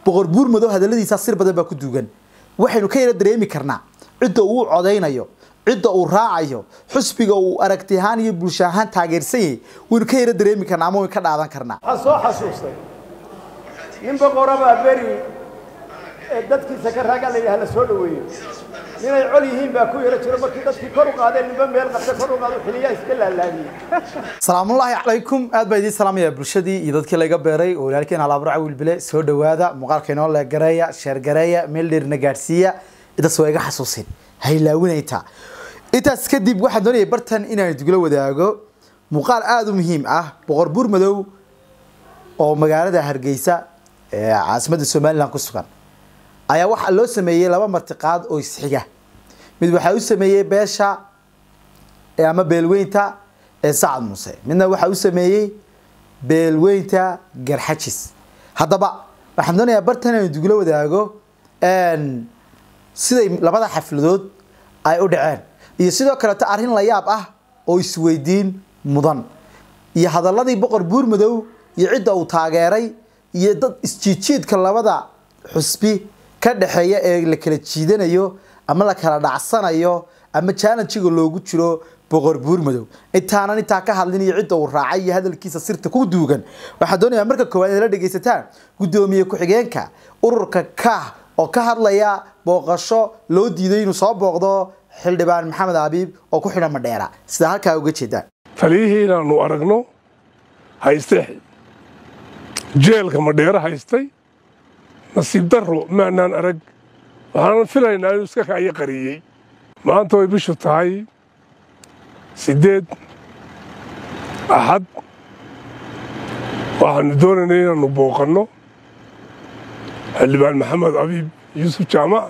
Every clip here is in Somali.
boqor buur madow hadalladiisa sir badan baa ku duugan waxaynu ka yara dareemi karnaa cidda uu codaynayo cidda uu raacayo xusbiga uu aragti ahaan iyo bulsho ahaan taageersan yahay waynu ka yara dareemi karnaa ama waynu ka dhaadan karnaa waxaan soo xasuustay nin boqorabaa beri ee dadkiisa ka raaga la yidhaha la soo dhoweeyo ninay col yihiin baa ku yaro jiro markii dadkii kor u qaadeen ninba meel qabta kor u qaado xiliyaa iska laalaadiyey salaamullaahi calaykum aad baa idiin salaamaya bulshadii iyo dadkii laga beeray oo walaalkeen halaabra wiilbile soo dhowaada muuqaalka inoo leegareeya sheergareeya meel dheerna gaadhsiiya intaas waa iga xasuusin haylaawinayta intaas kadib waxaan doonayay bartan inaan idugula wadaago muuqaal aada u muhiim ah boqor buur madow oo magaalada hargeysa ee caasimadda somalilan ku sugan ayaa waxaa loo sameeyey laba martiqaad oo isxiga mid waxaa u sameeyey beesha ama beelweynta ee sacad muuse midna waxaa u sameeyey beelweynta garxajis haddaba waxaan doonayaa bartan inaan idugula wadaago siday labada xafladood ay u dhaceen iyo sidoo kaleeto arrin la yaab ah oo isweydiin mudan iyo hadaladii boqor buur madow iyo cidda uu taageeray iyo dad isjiidjiidka labada xusbi ka dhexeeya ee la kala jiidanayo ama la kala dhacsanayo ama challengiga loogu jiro boqor buur madow intaanan intaa ka hadlin iyo cidda uu raacay iyo hadalkiisa sirta ku duugan waxaan doonayaa marka koowaad inaad la dhegaysataan guddoomiye ku-xigeenka ururka kaah oo ka hadlaya booqasho loo diiday inuu soo booqdo xildhibaan maxamed abiib oo ku xidhan madheera sida halkaa uga jeedaan taliyihii inaannu aragno haystay jeelka madheero haystay nasiib darro maanaan arag waxaanan filaynaa inuu iska kaayo qariyey maanta way bishu tahay siddeed axad waxaannu doonaynay inaannu booqanno xildhibaan maxamed abiib yuusuf jaamac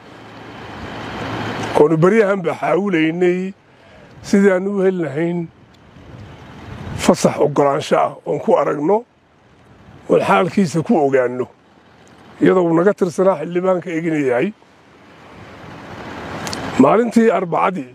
oonu baryahan baa xaawulaynay sidii aannu u heli lahayn fasax oggolaansho ah oon ku aragno oon xaalkiisa ku ogaanno iyadoo uu naga tirsanaa xildhibaanka egina yahay maalintii arbacadii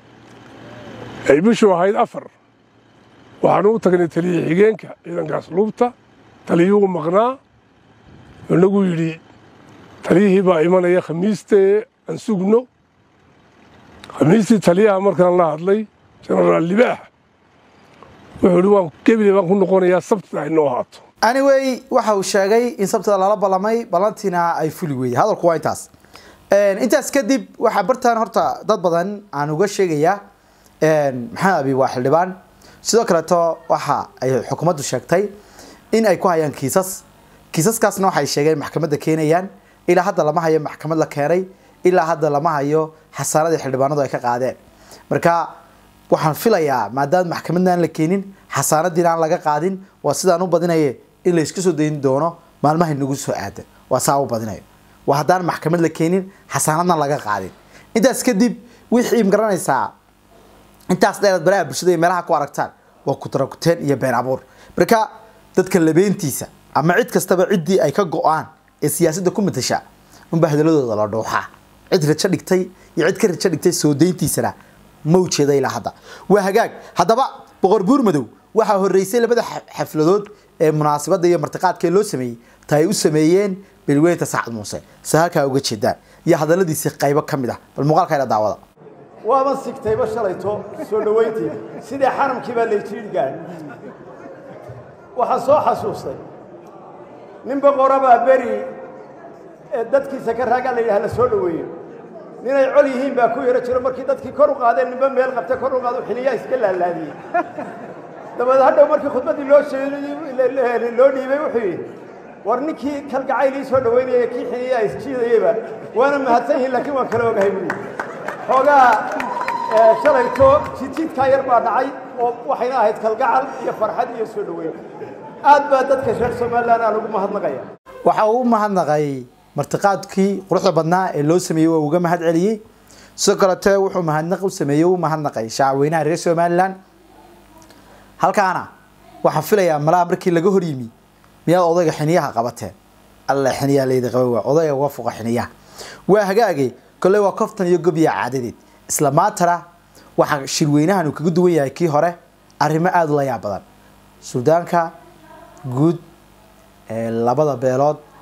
ay bishu ahayd afar waxaannu u tagnay taliya xigeenka ciidankaas luubta taliyuhu maqnaa inagu yidhi taliyihii baa imanaya khamiistee aan sugno khamiistii taliyaha markaan la hadlay jenaraal libaax wuxuu ihi waan gebile baan ku noqonayaa sabtida inoo ahaato anyway waxa uu sheegay in sabtida lala ballamay ballantiina ay fuli weeyey hadalku waa intaas intaas kadib waxaa bartaan horta dad badan aan uga sheegayaa maxamed abiib waa xildhibaan sidoo kaleeto waxa ay xukuumaddu sheegtay in ay ku hayaan kiisas kiisaskaasna waxay sheegeen maxkamadda keenayaan ilaa hadda lama hayo maxkamad la keenay ilaa hadda lama hayo xasaanadii xildhibaanadu ay ka qaadeen marka waxaan filayaa maadaama maxkamadna aan la keenin xasaanadiina aan laga qaadin waa sidaan u badinaye in la iska soo dayn doono maalmaha nagu soo aadan waa saa u badinayo waa haddaan maxkamad la keenin xasaanadna laga qaadin intaas kadib wixii magaranaysaa intaas dheeraad baraha bulshada iyo meelaha ku aragtaan waa kutarakuteen iyo been abuur marka dadka labeentiisa ama cid kastaba ciddii ay ka go-aan ee siyaasadda ku matasha unbaa hadaladooda la dhuuxaa cid rajo dhigtay iyo cid ka rajo dhigtay soo dayntiisana ma ujeeda ilaa hadda waa hagaag haddaba boqor buur madow waxaa horreysay labada xafladood ee munaasabadda iyo martiqaadkee loo sameeyey ta ay u sameeyeen beelweynta sacad muuse se halkaa uga jeedaan iyo hadalladiisii qaybo ka mid ah bal muuqaalkayna daawada waaban sigtayba shalayto soo dhowayntii sidii xaramkii baa layjiidh gaadh waxaan soo xasuustay nin boqorabaa beri ee dadkiisa ka raaga la yidhaha la soo dhoweeyo ninay col yihiin baa ku yaro jiro markii dadkii kor u qaadeen ninba meel qabta kor u qaado xiliyaa iska laalaadiyey dabeed hadhow markii khudbaddii loo sheegay loo dhiibay wuxuu yidhi war ninkii kalgacayl ii soo dhowaynaya kii xiliyaa isjiidayeyba waana mahadsan yihiin laakiin waan kala ogahay buui xoogaa shalayto jidjiidkaa yar baa dhacay oo waxayna ahayd kalgacal iyo farxad iyo soo dhoweyn aad baa dadka reer somalilan aan ugu mahadnaqaya waxa uu u mahadnaqay martiqaadkii quruxda badnaa ee loo sameeyey waa uga mahad celiyey sidoo kalete wuxuu mahadnaq u sameeyey u mahadnaqay shacabweynaha reer somalilan halkaana waxaan filayaa malaha markii laga hor yimi miyaad odayga xiniyaha qabateen alla xiniyaa laydi qaba waa odayga uga fuqa xiniyaha waa hagaage kolley waa koftan iyo gobiya caadadeed isla maantana waxaa shirweynahan uu kaga duwan yahay kii hore arrimo aada u la yaab badan suudaanka guud ee labada beelood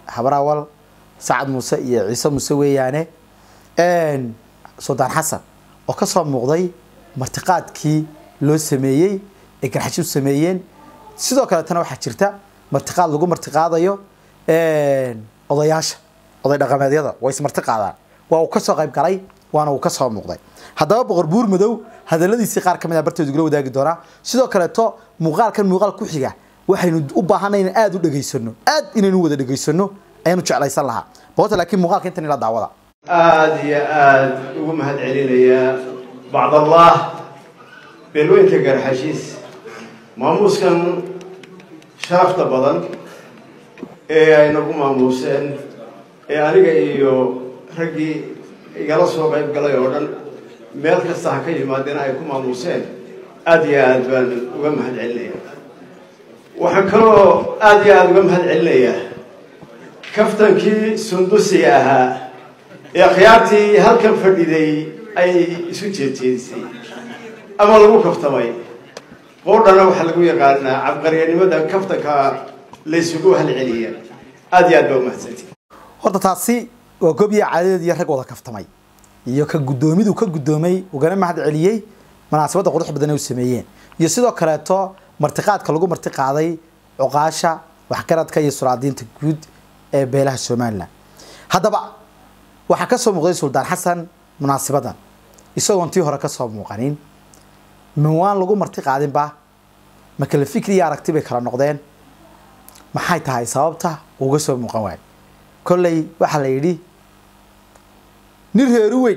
habrawal sacad muuse iyo ciise muuse weeyaane suldaan xasan oo ka soo muuqday martiqaadkii loo sameeyey ee garxashi u sameeyeen sidoo kaletana waxaa jirta martiqaad lagu martiqaadayo odayaasha oday dhaqameedyada way ismarti qaadaan waa uu kasoo qayb galay waana uu kasoo muuqday haddaba boqor buur madow hadaladiisii qaar ka mid a barteedu igula wadaagi doonaa sidoo kaleeto muuqaalkan muuqaal ku xiga waxaynu u baahanay inaan aada u dhegaysano aad inaynu wada dhegaysano ayaanu jeclaysan lahaa boqorta laakiin muuqaalka intan ila daawada aada iyo aada ugu mahad celinayaa bacdallah beelweynta garxashiis maamuuskan sharafta badan ee ay nagu maamuuseen ee aniga iyo raggii igala soo qayb galay oo dhan meel kasta ha ka yimaadeen ay ku maamuuseen aada iyo aada baan uga mahad celinayaa waxaan kaloo aada iyo aada uga mahad celinayaa kaftankii sundusiga ahaa ee khiyaartii halkan fadhiday ay isu jeedjeedisay ama lagu kaftamay qoodhana waxaa lagu yaqaanaa cabqaryanimada kaftanka laysugu halceliya aada iyo aad baa umahadsanti horta taasi waa gobiya caadadeed iyo rag wada kaftamay iyo ka guddoomidu ka guddoomay ugana mahad celiyey munaasabadda qurux badan ay u sameeyeen iyo sidoo kaleeto martiqaadka lagu martiqaaday cuqaasha waxgaradka iyo suraadiinta guud ee beelaha somalilan haddaba waxaa ka soo muuqday suldaan xasan munaasabadan isagoon tii hore ka soo muuqanin mawaan lagu marti qaadinba ma kale fikri iyo aragti bay kala noqdeen maxay tahay sababta uga soo muuqan waayo kolley waxaa la yidhi nin reeru weyn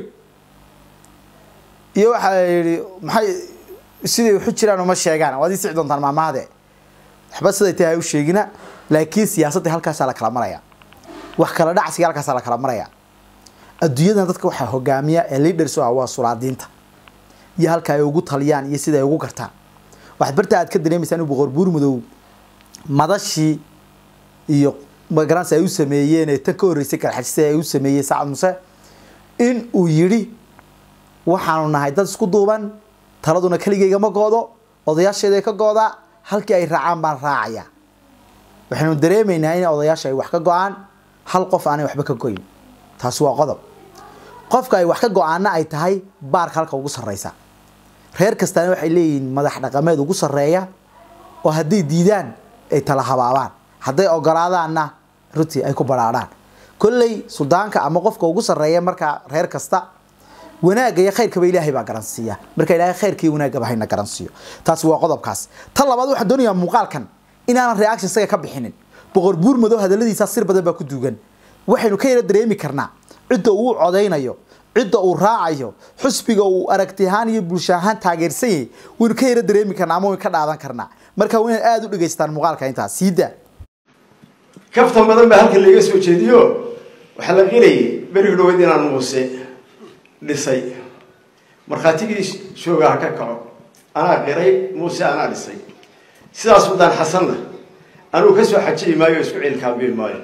iyo waxaa la yidhi maxay siday waxu jiraan uma sheegaan waad ii sici doontaan maamahade waxba siday tahay ha u sheegina laakiin siyaasadda halkaasaa la kala maraya wax kala dhacsiga halkaasaa la kala maraya adduunyadan dadka waxaa hogaamiya ee leaders u ah waa suraadiinta iyo halka ay ugu taliyaan iyo sida ay ugu gartaan waxaad barta aad ka dareemaysaa inuu boqor buur madow madashii iyo magaransi ay u sameeyeen ee tan ka horreysay kalxajisa ay u sameeyey sacad muse in uu yidhi waxaanu nahay dad isku duuban taladuna keligayga ma goodo odayaasheeday ka goodaa halkii ay raacaan baan raacaya waxaynu dareemaynaa in odayaasha ay wax ka go-aan hal qof aanay waxba ka goyn taasi waa qodob qofka ay wax ka go-aanna ay tahay baarka halka ugu sarreysa reer kastaana waxay leeyihiin madax dhaqameed ugu sarreeya oo hadday diidaan ay tala habaabaan hadday ogolaadaanna runtii ay ku badhaadhaan kolley suldaanka ama qofka ugu sarreeya markaa reer kasta wanaagga iyo khayrkaba ilaahay baa garansiiya marka ilaahay khayrka iyo wanaaggaba hayna garansiiyo taasi waa qodobkaas tan labaad waxaan doonayaa muuqaalkan inaanan reaction isaga ka bixinin boqor buur madow hadalladiisaa sir badan baa ku duugan waxaynu ka yara dareemi karnaa cidda uu codaynayo cidda uu raacayo xusbiga uu aragti ahaan iyo bulsho ahaan taageersan yahay waynu ka yara dareemi karnaa ama waynu ka dhaadan karnaa marka waa inaad aada u dhegaystaan muuqaalka intaas siidaa kaftan badan baa halkan laiga soo jeediyo waxaa la qilayay berigi dhaweyd inaan muuse dhisay markhaatigii shoogaha ka kaco anaa qiray muuse anaa dhisay sidaas suldaan xasanna anuu ka soo xajiyi maayo o isku ciilkaambiin maayo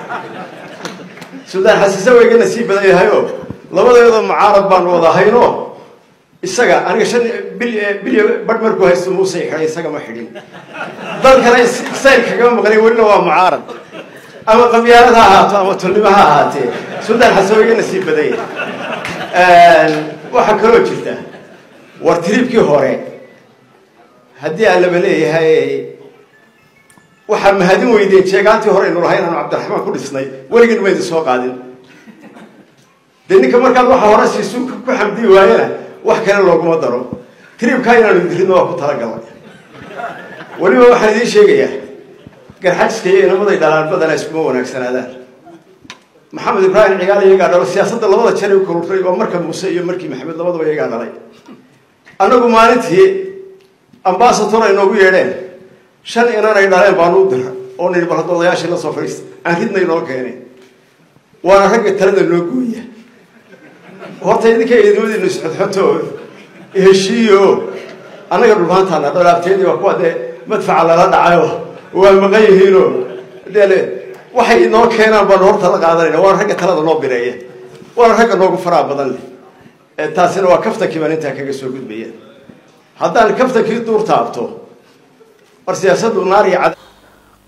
suldaan xasiise waa iga nasiib badan yahayoo labadeeda mucaarad baanu wada hayno isaga aniga shan bil bilyo bar markuu haysto muuse xidhay isaga ma xidhin dalkana sayl kagama maqlay welina waa mucaarad ama qabyaalad ha ahaato ama tolnimo ha ahaatee suldaan xasan waa iga nasiib badan yahay waxaa kaloo jirta war tiriibkii hore haddii aan laba leeyahay waxaa mahadin weydeen jeegaantii hore aynu lahayn aanu cabdiraxmaan ku dhisnay weligin ma idin soo qaadin dee ninka markaad waxa hore siisu ku xamdi waayena wax kale looguma daro tiriibkaa inaanu diridna waa ku talagalnay weliba waxaan idiin sheegayaa garxajiska iyo inamaday dhalaan badana iskuma wanaagsanaadaan maxamed ibraahim cigaal iyagaa dhalo siyaasadda labada jeer u korurtay waa marka muuse iyo markii maxamed labadaba iyagaa dhalay annagu maalintii ambasator ay noogu yeedheen shan inan ay dhaleen baanu u dira oo nidhi bal hadda odayaashii la soo fadhiista aan ridna inoo keenay waana ragga talada noo gooya horta idinka idimadiinu isxodxoto heshiiyo annaga dhulmaantaana dholaabteedii waa kuwa dee madfaca lala dhacayo waa maqan yihiinoo dee waxay inoo keenaan baanu horta la qaadanayna waana ragga talada noo bireeya waana ragga noogu faraha badan leh taasina waa kaftankii baan intaa kaga soo gudbaya haddaan kaftankii duur taabto war siyaasaddu naar iyo cad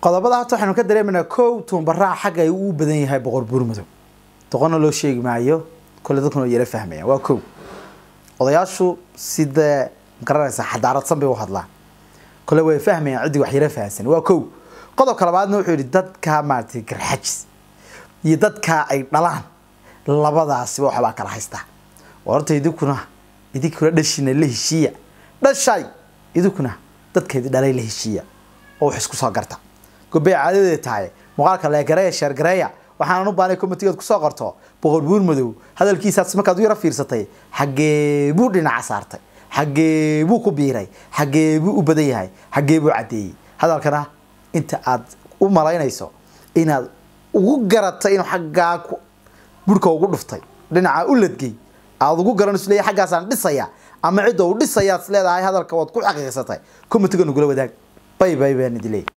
qodobada horta waxaynu ka dareemaynaa kow tuunbaraa xagga ay u badan yahay boqor buurmadow doqonna loo sheegi maayo kole dadkuna yara fahmayaan waa kow odayaashu sidee magaranaysa xadaaradsan bay u hadlaan kole way fahmayaan ciddii wax yara fahansan waa kow qodobka labaadna wuxuu yidhi dadka maaragtay garxajis iyo dadka ay dhalaan labadaasiba waxbaa kala haystaa horta idinkuna idinkuna dhashina la heshiiya dhashay idinkuna dadkeedi dhalay la heshiiya oo wax isku soo garta gobey caadadeeda tahay muuqaalka leegareeya sheergareeya waxaanan u baanay komitigeed kusoo qorto boqor buur madow hadalkiisaas markaad u yaro fiirsatay xaggee buu dhinaca saartay xaggee buu ku biiray xaggee buu u badan yahay xaggee buu caddeeyey hadalkana inta aad u malaynayso inaad ugu garatay inuu xaggaa ku burhka ugu dhuftay dhinaca u ladgey aada ugu garanayso leeyahay xaggaasaan dhisaya ama cidda uu dhisayaad is leedahay hadalka waad ku xaqiiqsatay komitiga nagula wadaag bay bay baan idin leeyahay